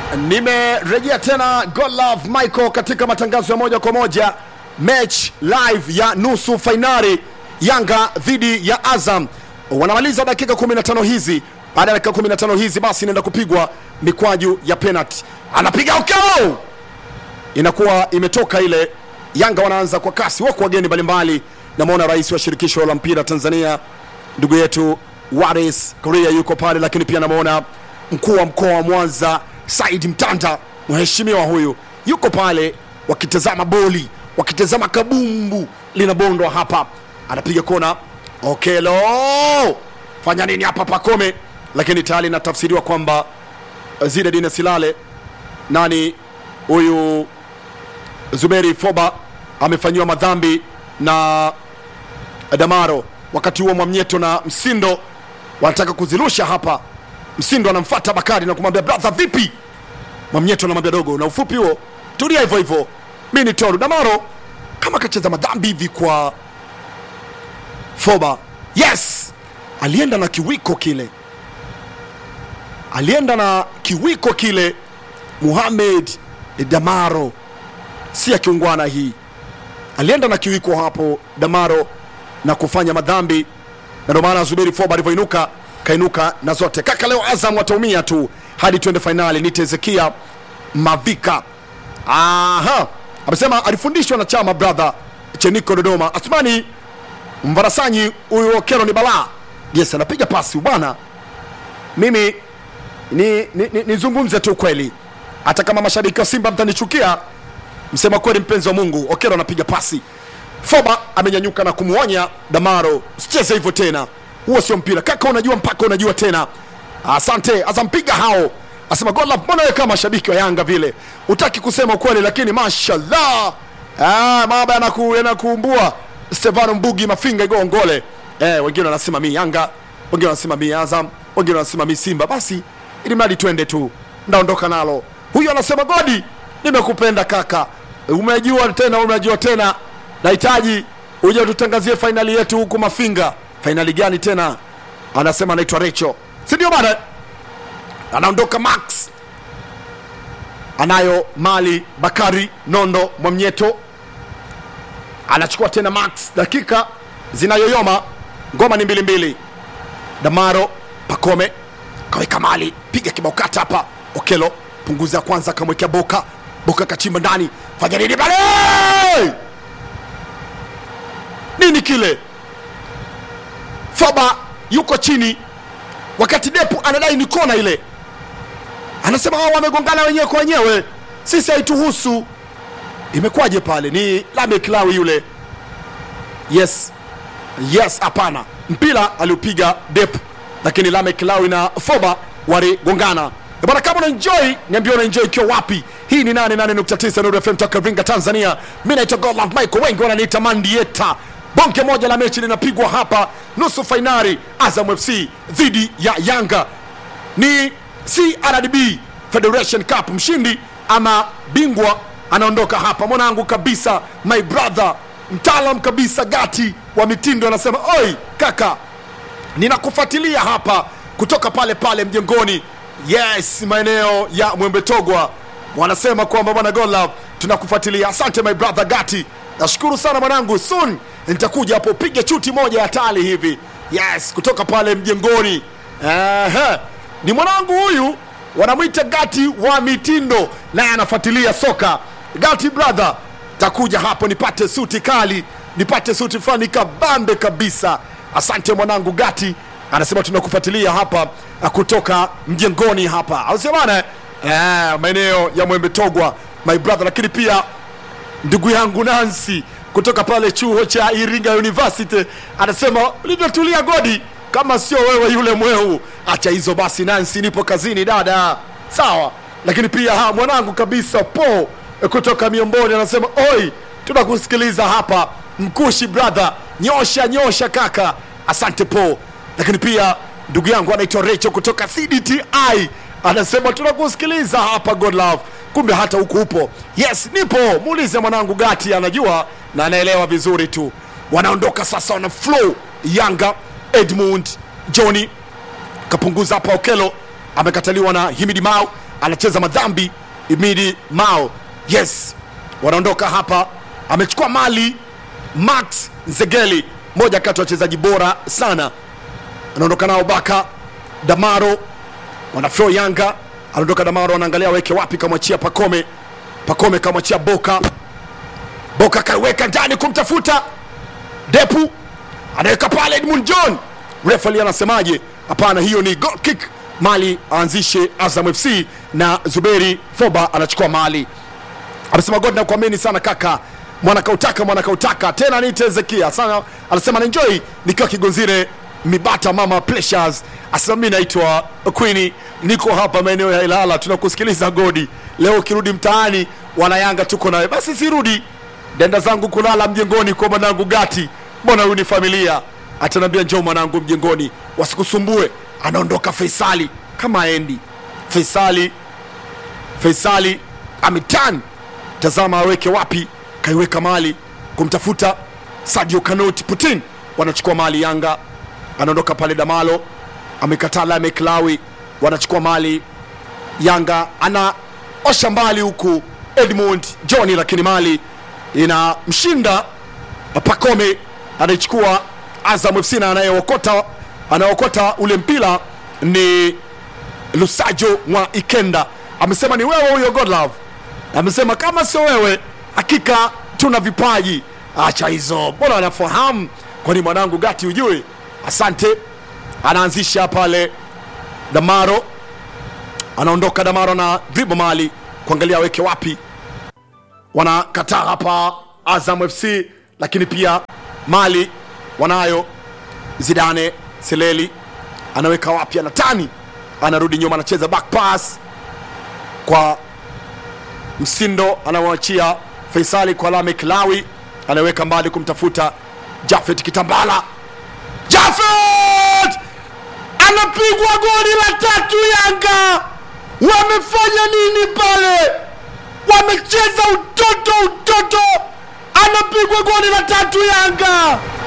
nimerejea tena God Love Michael katika matangazo ya moja kwa moja match live ya nusu fainali Yanga dhidi ya Azam. Wanamaliza dakika 15 hizi. Baada ya dakika 15 hizi, basi inaenda kupigwa mikwaju ya penalty. Anapiga ukao, inakuwa imetoka ile. Yanga wanaanza kwa kasi, wako wageni mbalimbali. Namwona rais wa shirikisho la mpira Tanzania ndugu yetu Waris Korea yuko pale, lakini pia namwona mkuu wa mkoa wa Mwanza Said Mtanda, mheshimiwa huyu yuko pale, wakitazama boli, wakitazama kabumbu linabondwa hapa, anapiga kona. Okelo fanya nini hapa Pakome, lakini tayari inatafsiriwa kwamba Zinedine Silale nani huyu Zuberi Foba amefanyiwa madhambi na Damaro. Wakati huo Mwamnyeto na Msindo wanataka kuzirusha hapa. Msindo anamfuata Bakari na kumwambia brother, vipi? Mwamnyeto anamwambia dogo, na ufupi huo, tulia hivyo hivyo, mi ni Toru. Damaro kama kacheza madhambi hivi kwa Foba. Yes, alienda na kiwiko kile, alienda na kiwiko kile. Muhamed Damaro si akiungwana hii, alienda na kiwiko hapo Damaro na kufanya madhambi, na ndio maana Zuberi Foba alivyoinuka kainuka na zote. Kaka, leo Azam wataumia tu hadi twende fainali. Nite Ezekia Mavika, aha, amesema alifundishwa na chama brother Cheniko Dodoma. Asmani Mvarasanyi, huyu Okero ni balaa. Yes, anapiga pasi bwana. Mimi ni nizungumze ni, ni tu kweli, hata kama mashabiki wa Simba mtanichukia, msema kweli, mpenzi wa Mungu, Okero anapiga pasi Foba amenyanyuka na kumwonya Damaro, sicheze hivyo tena, huo sio mpira kaka, unajua mpaka unajua tena. Asante azampiga hao, asema God love. Mbona wewe kama shabiki wa Yanga vile utaki kusema ukweli, lakini mashallah, ah, mambo yanaku yanakuumbua. Stefano Mbugi Mafinga Igongole, eh, wengine wanasema mi Yanga, wengine wanasema mi Azam, wengine wanasema mi Simba. Basi ili mradi twende tu, ndaondoka nalo. Huyu anasema Godi, nimekupenda kaka, umejua tena, umejua tena nahitaji uje tutangazie fainali yetu huku Mafinga. Fainali gani tena? Anasema anaitwa Recho, si ndio bana? Anaondoka Max, anayo mali Bakari Nondo Mwamnyeto anachukua tena Max, dakika zinayoyoma, ngoma ni mbili mbili. Damaro Pakome kaweka mali, piga kibao kata hapa. Okelo punguza ya kwanza, akamwekea Boka, Boka kachimba ndani, fanya nini pale nini kile? Foba yuko chini, wakati Depu anadai ni kona ile, anasema hao wamegongana wenyewe kwa wenyewe, sisi haituhusu. Imekuwaje pale? Ni Lamek Lawi yule. Yes, yes, hapana, mpira aliupiga Depu, lakini Lamek Lawi na Foba waligongana. Bwana, kama unaenjoy niambia unaenjoy ikiwa wapi? Hii ni 88.9 Nuru FM toka Iringa, Tanzania. Mimi naitwa God Love Michael, wengi wananiita Mandieta. Bonge moja la mechi linapigwa hapa, nusu fainali Azam FC dhidi ya Yanga. Ni CRDB Federation Cup, mshindi ama bingwa anaondoka hapa. Mwanangu kabisa, my brother, mtaalam kabisa, gati wa mitindo, anasema oi kaka, ninakufuatilia hapa kutoka pale pale mjengoni, yes, maeneo ya Mwembe Togwa. Wanasema kwamba bwana God Love tunakufuatilia. Asante my brother Gati, nashukuru sana mwanangu, soon nitakuja hapo piga chuti moja ya tali hivi, yes, kutoka pale mjengoni. Aha. Ni mwanangu huyu wanamwita Gati wa mitindo, naye anafuatilia soka. Gati brother, takuja hapo nipate suti kali, nipate suti fulani kabambe kabisa. Asante mwanangu Gati, anasema tunakufuatilia hapa kutoka mjengoni hapa, au sio bana? Eh, maeneo ya Mwembe Togwa my brother, lakini pia ndugu yangu Nancy kutoka pale chuo cha Iringa University anasema ulivyotulia Godi, kama sio wewe yule mweu. Acha hizo basi Nancy, nipo kazini dada, sawa. Lakini pia ha, mwanangu kabisa Po kutoka Miomboni anasema oi, tunakusikiliza hapa Mkushi brother, nyosha nyosha kaka, asante Po. Lakini pia ndugu yangu anaitwa Recho kutoka CDTI anasema tunakusikiliza hapa God Love. Kumbe hata huku upo. Yes, nipo. Muulize mwanangu Gati, anajua na anaelewa vizuri tu. Wanaondoka sasa, wana flow Yanga. Edmund Johnny kapunguza hapa, Okelo amekataliwa na Himidi Mau, anacheza madhambi imidi mao yes wanaondoka hapa amechukua mali max nzegeli moja kati ya wachezaji bora sana anaondoka nao baka damaro wanafro yanga anaondoka damaro anaangalia weke wapi kamwachia pakome pakome kamwachia boka boka kaiweka ndani kumtafuta depu anaweka pale edmund john refali anasemaje hapana hiyo ni goal kick mali aanzishe azam fc na zuberi foba anachukua mali amesema god nakuamini sana kaka mwanakautaka mwanakautaka tena niite Ezekia sana anasema naenjoy nikiwa kigonzire mibata mama pleasures asema mi naitwa queen niko hapa maeneo ya ilala tunakusikiliza godi leo ukirudi mtaani wanayanga tuko nawe basi sirudi denda zangu kulala mjengoni kwa mwanangu gati mbona huyu ni familia atanambia njoo mwanangu mjengoni wasikusumbue anaondoka faisali kama aendi faisali faisali ametan tazama aweke wapi kaiweka mali kumtafuta sadio kanoti putin wanachukua mali yanga anaondoka pale damalo amekataa lame klawi wanachukua mali yanga anaosha mbali huku edmund johni lakini mali inamshinda pakome anaichukua azam fc na anayeokota anaokota ule mpira ni lusajo mwa ikenda amesema ni wewe huyo godlove amesema kama sio wewe hakika tuna vipaji acha hizo mbona anafahamu kwani mwanangu gati ujue asante anaanzisha pale damaro anaondoka damaro na dribo mali kuangalia aweke wapi wanakataa hapa azam fc lakini pia mali wanayo zidane seleli anaweka wapi anatani anarudi nyuma anacheza back pass kwa msindo anamwachia faisali kwa lame kilawi anaweka mbali kumtafuta jafet kitambala jafet anapigwa goli la tatu yanga wamefanya nini pale wamecheza utoto utoto anapigwa goli la tatu yanga